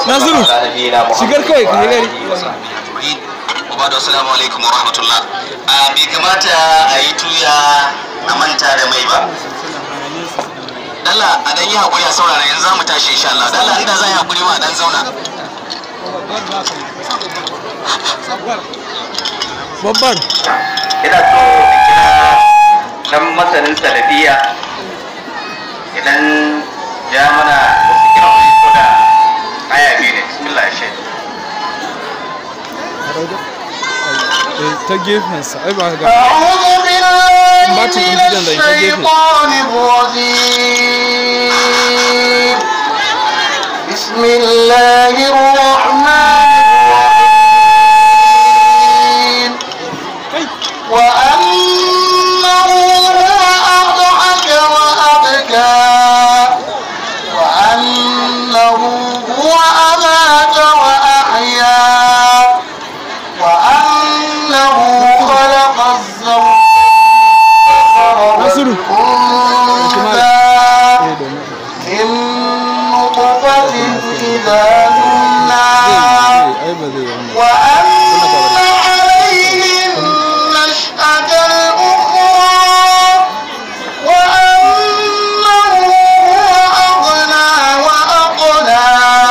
Nasiru, shigar kawai ka gari. Ubadu assalamu alaikum wa rahmatullah. A bai kamata a yi tuya a manta da mai ba. Dalla a dan yi hakuri a saurara yanzu za mu tashi insha Allah. Dalla inda za yi hakuri ma a dan zauna. babban ina so in kira dan masanin salafiya idan ya mana wasu kirori ko da aya biyu ne bismillah shi Eh, ta gefensa ai ba ga أعوذ بالله Bacin من injinan da ita gefe. الشيطان الرجيم بسم الله الرحمن الرحيم وأنه هو أضحك وأبكى وأنه هو أمات وأحيا وأنه خلق الزوج Nasiru. والأنثى eh domin من نطفة إذا تمنى ai ba zai yi وأن عليهم نشأة الأخرى وأنه هو أغنى وأقنى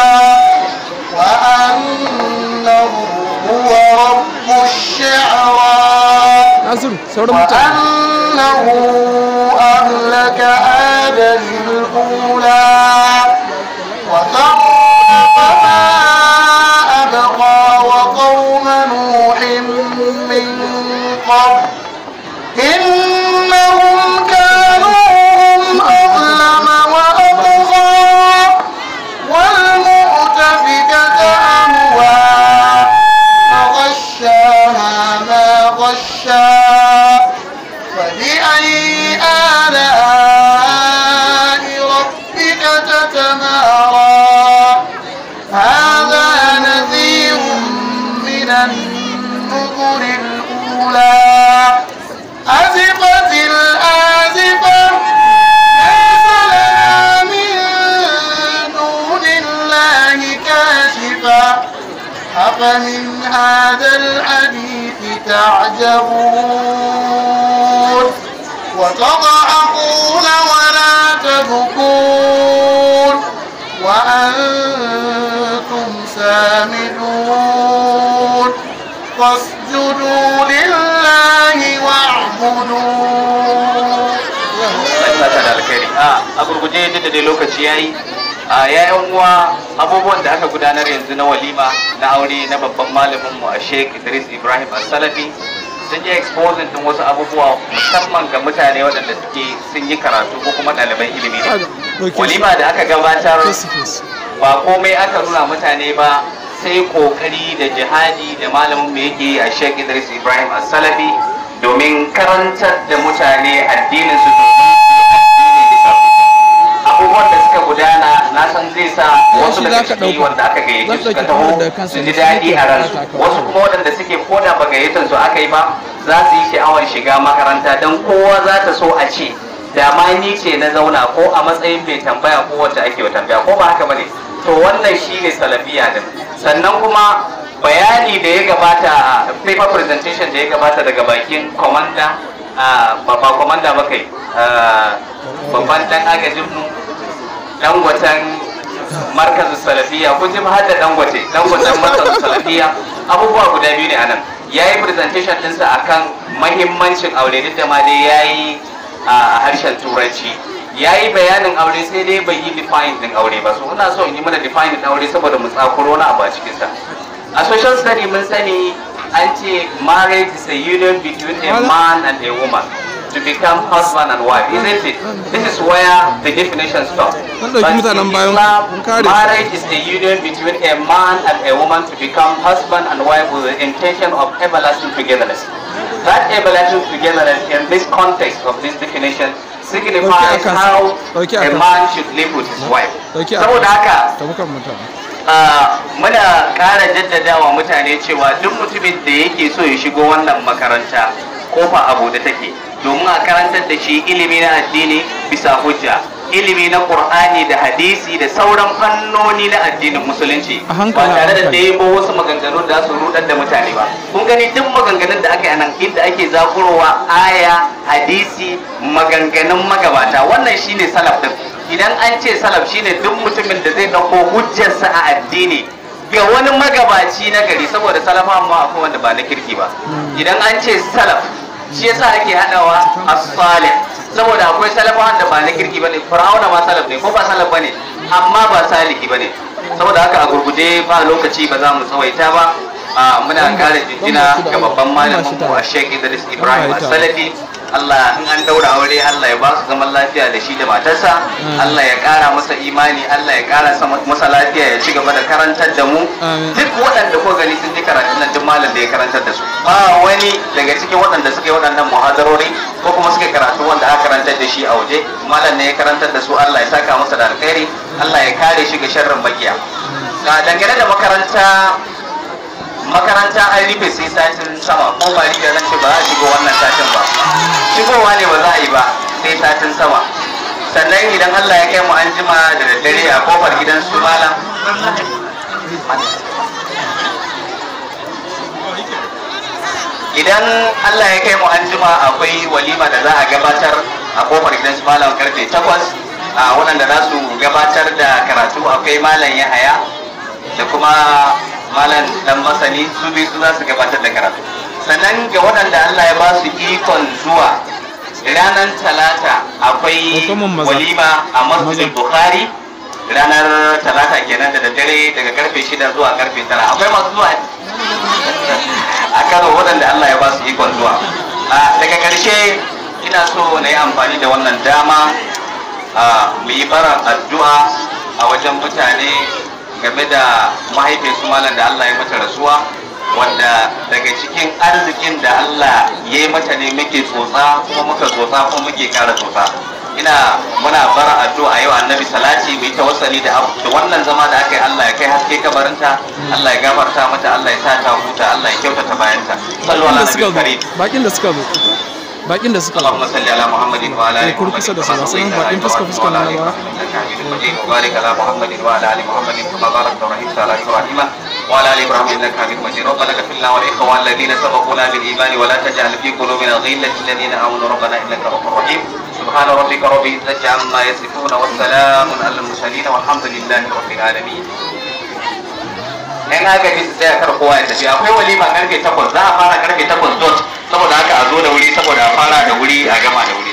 وأنه هو رب الشعرى Nasiru sauran mutane وأنه أهلك آدا الأولى وثمود فما أبقى وقوم نوح من قبل إنهم كانوا هم أظلم وأطغى والمؤتفكة أهوى فغشاها ما غشا فبأي آلاء ربك تتمارى هذا نذير من النذر الأولى أزفت الآزفة ليس لها من دون الله كاشفة أفمن هذا الحديث تعجبون وتضحكون ولا تبكون وأنتم سامدون فاسجدوا لله واعبدوا Allah ta da alkhairi a a gurguje duk da dai lokaci yayi a yayan uwa abubuwan da aka gudanar yanzu na walima na aure na babban malamin mu a Sheikh Idris Ibrahim As-Salafi sun yi exposing din wasu abubuwa musamman ga mutane waɗanda suke sun yi karatu ko kuma ɗaliban ilimi ne walima da aka gabatar face to face ba komai aka nuna mutane ba sai kokari da jihadi da malamin mu yake yi a Sheikh Idris Ibrahim As-Salafi domin karantar da mutane addinin su abubuwan da suka gudana na san zai sa wasu shi daga za ka ciki ɗauka. wanda aka gayyace Zan su suka ɗauki taho kamar da kansa su ji da daɗi suke a ransu bukata kawai. wasu kuma waɗanda suke koda ba gayyatar su aka yi ba za su yi sha'awar shiga makaranta don kowa za ta so a ce da ma ni ce na zauna ko a matsayin mai tambaya ko wacce ake wa tambaya ko ba haka bane to wannan shine salafiya din sannan kuma bayani da ya gabata paper presentation da ya gabata daga bakin komanda ba ba komanda ba kai ah, babban dan agajin mu dangwatan markazin salafiya kun ji har da dangwace dangwatan markazin salafiya abubuwa guda biyu ne anan ya yi presentation ɗinsa akan mahimmancin aure duk da ma dai ya yi a harshen turanci ya yi bayanin aure sai dai bai yi define din aure ba so ina so in yi mana define din aure saboda mu tsakuro na abu a cikinsa a social study mun sani an ce marriage is a union between a man and a woman to become husband and wife isn't it this is where the definition stops Mun ɗauki But mutanen in bayan Islam, mun kare su. marriage is a union between a man and a woman to become husband and wife with the intention of everlasting togetherness that everlasting togetherness in this context of this definition signifies akan sa. how Ɗauki a akan sa. man should live with his wife Ɗauki akan saboda sa. haka tabukan mutane Ah, muna ƙara jaddadawa mutane cewa duk mutumin da yake so ya shigo wannan makaranta kofa abu da take domin a karantar da shi ilimi na addini bisa hujja ilimi na qur'ani da hadisi da sauran fannoni na addinin musulunci A ba hankali, a tare da hankali. ɗebo wasu maganganu da su rudar da mutane ba kun gani duk maganganun da aka yi a nan inda ake zakurowa aya hadisi maganganun magabata wannan shine salaf din idan an ce salaf shine duk mutumin da zai dauko hujjarsa a addini ga wani magabaci na gari saboda salafa amma akwai wanda ba na kirki ba idan an ce salaf shi yasa ake hadawa as-salih saboda akwai salafawan da ba na kirki bane fir'auna ma salaf ne ko ba salaf bane amma ba salihi bane saboda haka a gurguje ba lokaci ba za mu tsawaita ba a muna kara jinjina ga babban malamin mu a Sheikh Idris Ibrahim As-Salafi Allah in an daura aure Allah ya ba su zaman lafiya da shi da matarsa Allah ya kara masa imani Allah ya kara masa lafiya ya ci gaba da karantar da mu Amin. duk waɗanda ko gani sun ji karatun nan duk malam da ya karantar da su ba wani daga cikin waɗanda suka yi waɗannan muhadarori ko kuma suka yi karatu wanda aka karantar da shi a waje malam ne ya karantar da su Allah ya saka masa da alkhairi Allah ya kare shi ga sharrin makiya ga dangane da makaranta makaranta an rufe sai satin sama ko ba da nan ce ba za a shigo wannan satin ba shigowa ne ba za a yi ba sai satin sama sannan idan Allah ya kai mu an jima da daddare a kofar gidan su malam idan Allah ya kai mu an jima akwai walima da za a gabatar a kofar gidan su malam karfe 8 a waɗanda za su gabatar da karatu akwai malam Yahaya da kuma malam dan masani su biyu su za su gabatar da karatu sannan ga waɗanda Allah ya ba su ikon zuwa ranar talata akwai Hukumar maza. walima a masjidin Maza. bukhari ranar talata kenan da daddare daga karfe shida zuwa karfe tara akwai masu zuwa a karo waɗanda Allah ya ba su ikon zuwa A, daga ƙarshe ina so na yi amfani da wannan dama a, mu yi bara addu'a a wajen mutane game da mahaifinsu malam da Allah ya mata rasuwa wanda daga cikin arzikin da Allah ya yi mata ne muke tsotsa kuma muka tsotsa kuma muke kara tsotsa ina muna bara addu'a yau annabi salati mu yi tawassali da abu- da wannan zama da aka yi Allah ya kai haske kabarinta Allah ya gafarta mata Allah ya sa ta huta Allah ya kyautata bayanta sallu bakin ala da suka nabiyil zo karim bakin da suka zo bakin da suka zo اللهم صل على محمد وعلى ال Eh, kurkusa da su, محمد masu كما nan صليت على bakin fuska- إبراهيم fuska وعلى na آل ba. إبراهيم إنك حميد مجيد وبارك على محمد وعلى ال محمد كما باركت ورحمت على ابراهيم وعلى ال ابراهيم انك حميد مجيد ربنا اغفر لنا والاخوان الذين سبقونا بالايمان ولا تجعل في قلوبنا غلا للذين امنوا ربنا انك رؤوف رحيم سبحان ربك رب العزه عما يصفون والسلام على المرسلين والحمد لله رب العالمين yan agaji su tsaya kar kowa ya tafi akwai walima karfe takwas za a fara karfe takwas dot saboda haka a zo da wuri saboda a fara da wuri a gama da wuri